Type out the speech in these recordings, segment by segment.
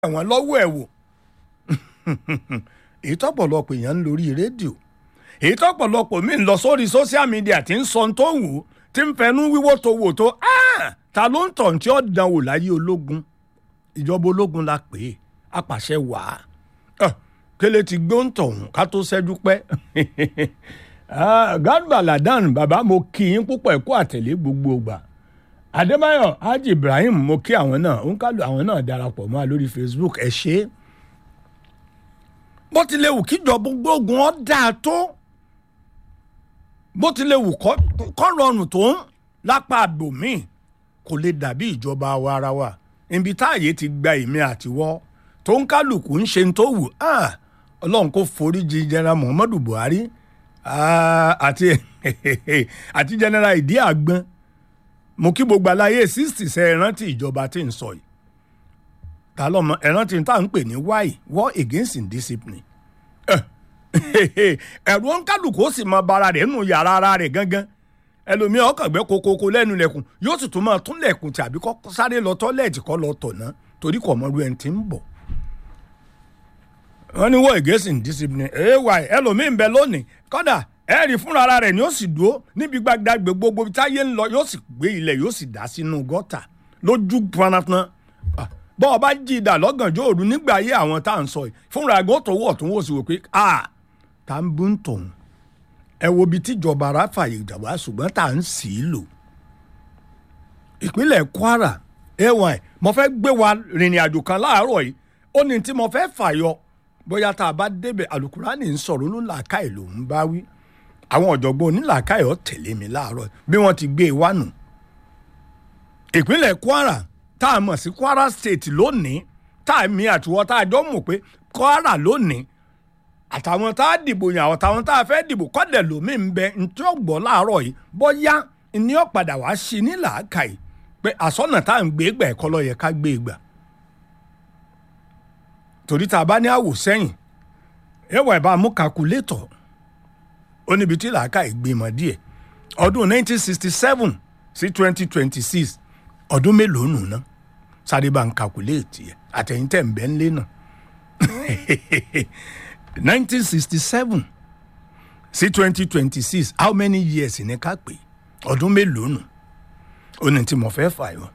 ẹ̀wọ̀n lọ́wọ́ ẹ̀ wò èyí tọ́pọ̀lọpọ̀ èèyàn ń lórí rédíò èyí tọ́pọ̀lọpọ̀ mi ń lọ sórí social media tí ń sọ tó wù ú tí ń fẹnu wíwó tó wò tó ta ló ń tàn tí ó dán wò láyé ológun ìjọba ológun la pè é apàṣẹ wàá kélé ti gbé ń tọ̀hún ká tó ṣẹ́jú pẹ́ Garba Ladan bàbá mo kí yín púpọ̀ ẹ̀kọ́ àtẹ̀lé gbogbo ìgbà Adébáyọ̀ Haji Ibrahim mo kí àwọn náà ń kálù àwọn náà darapọ̀ mọ́ a lórí Facebook ẹ ṣé bó ti lè wù kíjọba gbógun ọ́ dáa tó bó ti lè wù kọ́ rọrùn tó ń lápá àbòmíì kò lè dàbí ìjọba wa ara wa ibi táàyè ti gba èmi àtiwọ́ tó ń kálukú ń ṣe tó wù ọlọ́run kò foríjì general Muhammadu Buhari àti àti general Ìdí Àgbọn mo kí gbogbo aláyé sixty ṣe ẹ rántí ìjọba tí ń sọ yìí ta lọmọ ẹ rántí tá à ń pè ní why war against indiscipline ẹ̀rù ọ̀nkálùkù ó sì mọ bara rẹ̀ nù yàrá ara rẹ̀ gangan ẹlòmíràn ọkàn gbẹ kokoko lẹ́nu lẹ̀kùn yóò sì tún máa tún lẹ̀kùn tàbí kọ́ sáré lọ tọ́lẹ̀tì kọ́ lọ tọ̀ ná torí kò mọ irú ẹni tí ń bọ̀. wọ́n ní war against indiscipline ay ẹlòmíín bẹ lónìí kọ́dà ẹ̀rì fúnra ara rẹ̀ ni ó sì dúró níbi gbàgbàgbé gbogbo táyé ń lọ yóò sì gbé ilẹ̀ yóò sì dá sínú gọ́tà lójú panatan bọ́ ọ bá jí ìdá lọ́gànjọ́ òru nígbà ayé àwọn tá à ń sọ yìí fúnra ẹ̀gbọ́n tó wọ̀ tó wò sí wò pé a ta ń bú ń tòun ẹ wo ibi tíjọba ara fàyè ìjàmbá ṣùgbọ́n tá à ń sì í lò. ìpínlẹ̀ Kwara ay mo fẹ́ gbé wa rìnrìn àjò kan láàárọ̀ yìí ó ní tí mo fẹ́ fàyọ bóyá tá a bá débẹ̀ alukurani ń sọ̀rọ̀ ló làákàyè ló ń bá wí àwọn ọ̀jọ̀gbọ́n onílàákàyè ọ̀ tẹ̀lé mi láàárọ̀ bí wọ́n ti gbé e wá nù. ìpínlẹ̀ Kwara tá a mọ̀ sí Kwara State lónìí tá a mi àtiwọ́ tá a jọ mọ̀ pé Kwara lónìí àtàwọn tá a dìbò yàn àwọn táwọn tá a fẹ́ dìbò kọ́dẹ̀ lómi ń bẹ ntí ó gbọ́ láàárọ̀ yìí bóyá ní ó padà wá sí ní làákàyè pé àsọ̀nà tá à ń gbé gbà ẹ̀kọ́ ló yẹ ká gbé gbà. torí tá a bá ní àwò sẹ́yìn ẹwà ìbá mú kakulétọ̀ ó níbi tí làákàyè gbé mọ́ díẹ̀ ọdún 1967 sí 2026 ọdún mélòó nù ná sáré bá ń kakuléètì ẹ̀ àtẹ̀yìntẹ̀ ń bẹ́ ń lé náà. 1967 sí 2026 how many years ní ká pè ọdún mélòó nù ó ní tí mo fẹ́ fà yọ.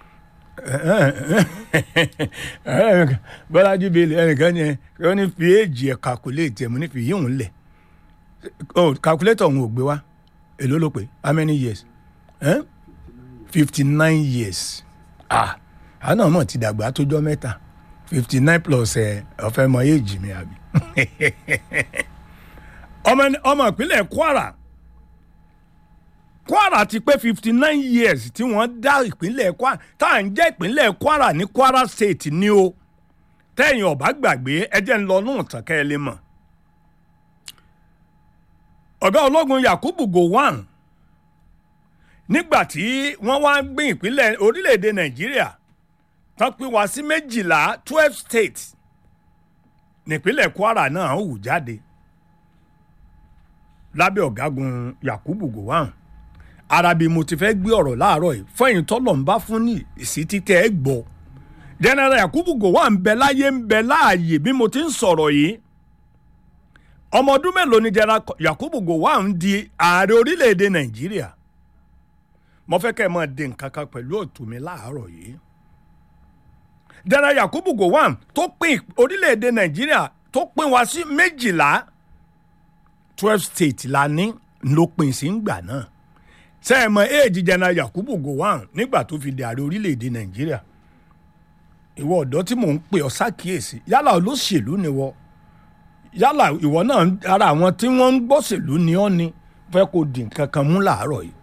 bọ́lájú bíi ẹnìkan yẹn ó ní fi éèjì ẹ̀ calculate ẹ̀ mo ní fi yíhun lẹ̀ calculator òun ò gbé wá èló ló pé how many years fifty nine years ah àná mọ̀ ti dàgbà tójọ́ mẹ́ta fifty nine plus ẹ̀ ọ̀fẹ́ mọ éèjì mi àbí ọmọ ìpínlẹ̀ Kwara Kwara ti pé fifty nine years tí wọ́n dá ìpínlẹ̀ Kwara tá à ń jẹ́ ìpínlẹ̀ Kwara ní Kwara State ní o tẹ́yìn ọ̀bá gbàgbé ẹjẹ́ ń lọ nù tán kẹ́ ẹ lè mọ̀ ọ̀gá ológun Yakubu Gowon nígbà tí wọ́n wá gbé ìpínlẹ̀ orílẹ̀-èdè Nàìjíríà tán pín wá sí méjìlá twelve states nípínlẹ̀ Kwara náà hù jáde lábẹ́ ọ̀gágun Yakubu Gowon arabi mo ti fẹ́ gbé ọ̀rọ̀ láàárọ̀ yìí fẹ́yìn tọ́lọ̀ ń bá fún ní ìsí títẹ́ ẹ gbọ́ general Yakubu Gowon ń bẹ láyé ń bẹ láàyè bí mo ti ń sọ̀rọ̀ yìí ọmọ ọdún mélòó ni general Yakubu Gowon ń di ààrẹ orílẹ̀-èdè Nàìjíríà mo fẹ́ kẹ́ ẹ máa di nǹkan kan pẹ̀lú òtún mi láàárọ̀ yìí general Yakubu Gowon tó pín orílẹ̀-èdè Nàìjíríà tó pín wá sí méjìlá twelve state la ní ló pín sí ngbà náà ṣe é mọ éèjì general Yakubu Gowon nígbà tó fi di ààrẹ orílẹ̀-èdè Nàìjíríà ìwọ ọ̀dọ́ tí mò ń pè ọ́ ṣàkíyèsí yálà olóṣèlú ni wọ yálà ìwọ náà ara àwọn tí wọ́n ń gbọ́ṣèlú ni ọ́ ni fẹ́ kó di nǹkan kan mú làárọ̀ yìí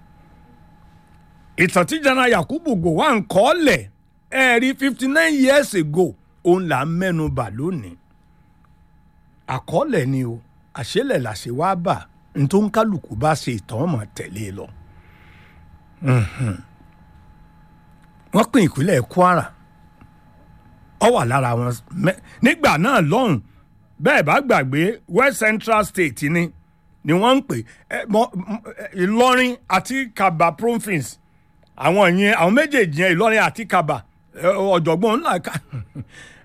ìtàn tí general Yakubu Gowon kọ́ lẹ̀ ẹ rí fifty nine years ago òun là ń mẹ́nu bà lónìí àkọọ́lẹ̀ ni o àṣẹlẹ̀ làṣẹ wá bà n tó ń kálukú bá ṣe ìtàn ọmọ tẹ̀lé lọ. wọ́n pín ìpínlẹ̀ Kwara ó wà lára wọn nígbà náà lọ́hùn bẹ́ẹ̀ bá gbàgbé West Central State ni ni wọ́n ń pè Ìlọrin àti Kaba province àwọn yẹn àwọn méjèèjì yẹn Ìlọrin àti Kaba ọ̀jọ̀gbọ́n ńlá ká